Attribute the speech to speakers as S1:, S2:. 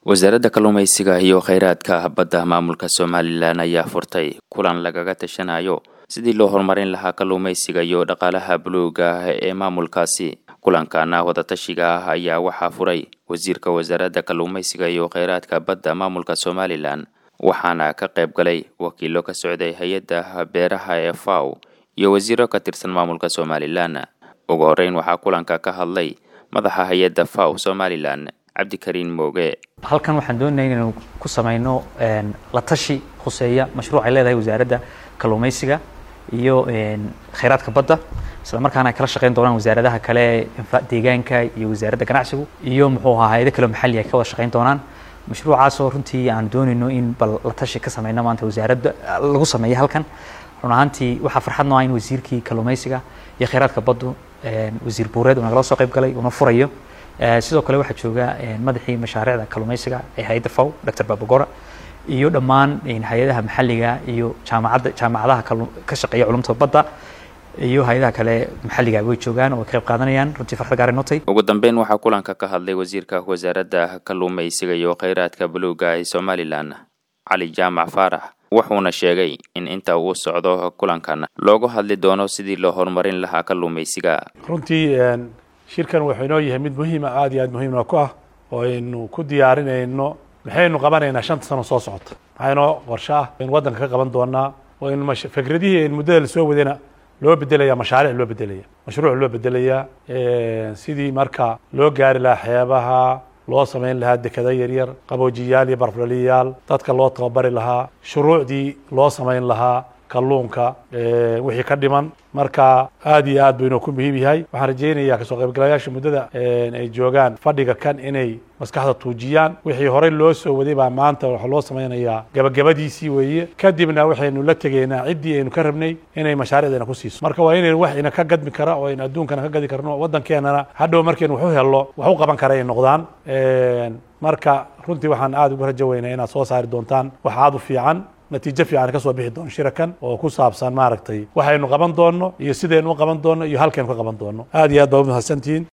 S1: wasaaradda kalluumaysiga iyo kheyraadka badda maamulka somalilan ayaa furtay kulan lagaga tashanayo sidii loo horumarin lahaa kalluumaysiga iyo dhaqaalaha buluuga ah ee maamulkaasi kulankana wadatashiga ah ayaa waxaa furay wasiirka wasaaradda kalluumaysiga iyo kheyraadka badda maamulka somalilan waxaana ka qayb galay wakiilo ka socday hay-adda beeraha ee faw iyo wasiiro ka tirsan maamulka somalilan ugu horeyn waxaa kulanka ka hadlay madaxa hay-adda faw somalilan cabdikariin mooge
S2: halkan waxaan doonaya inaynu ku samayno la tashi khuseeya mashruuc ay leedahay wasaaradda kalluumaysiga iyo kheyraadka badda isla markaana ay kala shaqeyn doonaan wasaaradaha kale deegaanka iyo wasaaradda ganacsigu iyo muxuu ahaa hay-ado kale maxalli ay ka wada shaqeyn doonaan mashruucaasoo runtii aan doonayno in bal la tashi ka sameyno maanta wasaaradda lagu sameeyo halkan run ahaantii waxaa farxad noo ah in wasiirkii kalluumaysiga iyo kheyraadka baddu wasiir buureed uu nagala soo qayb galay uuna furayo sidoo kale waxaa jooga madaxii mashaariicda kalluumaysiga ee hay-adda faw dr babagora iyo dhammaan hay-adaha maxalliga iyo jaamacadda jaamacadaha ka shaqeeya culumta badda iyo hay-adaha kale maxalliga way joogaan oo ay ka qayb qaadanayaan runtii farxad gaar notay
S1: ugu dambeyn waxaa kulanka ka hadlay wasiirka wasaaradda kalluumaysiga iyo kheyraadka buluuga ee somalilan cali jaamac faarax wuxuuna sheegay in inta uu socdo kulankan loogu hadli doono sidii loo horumarin lahaa kalluumaysiga
S3: runtii shirkan wuxuu inoo yahay mid muhiima aad iyo aad muhiimna ku ah oo aynu ku diyaarinayno maxaynu qabanaynaa shanta sano soo socota maxaa inoo qorshe ah aynu waddanka ka qaban doonaa oo in fikradihii aynu muddada lasoo wadayna loo bedelaya mashaariic loo bedelaya mashruuc loo bedelayaa sidii marka loo gaari lahaa xeebaha loo samayn lahaa dekada yaryar qaboojiyaal iyo barflaliyaal dadka loo tababari lahaa shuruucdii loo samayn lahaa kalluunka wixii ka dhiman marka aad iyo aad buu inoo ku muhiim yahay waxaan rajaynayaa kasoo qaybgalayaasha muddada ay joogaan fadhiga kan inay maskaxda tuujiyaan wixii horey loo soo waday baa maanta waxaa loo samaynayaa gabagabadiisii weeye kadibna waxaynu la tegaynaa ciddii aynu ka rabnay inay mashaariicdeena ku siiso marka waa inaynu wax ina ka gadmi kara oo aynu adduunkana ka gadi karno waddankeenana hadhow markaynu wax u hello wax u qaban kara ay noqdaan marka runtii waxaan aad ugu rajo weynaa inaad soo saari doontaan wax aad u fiican natiijo fiican ka soo bixi doono shirakan oo ku saabsan maaragtay waxaynu qaban doonno iyo sidaynu u qaban doonno iyo halkaynu ka qaban doonno aad iyo aad baa u mahadsantihiin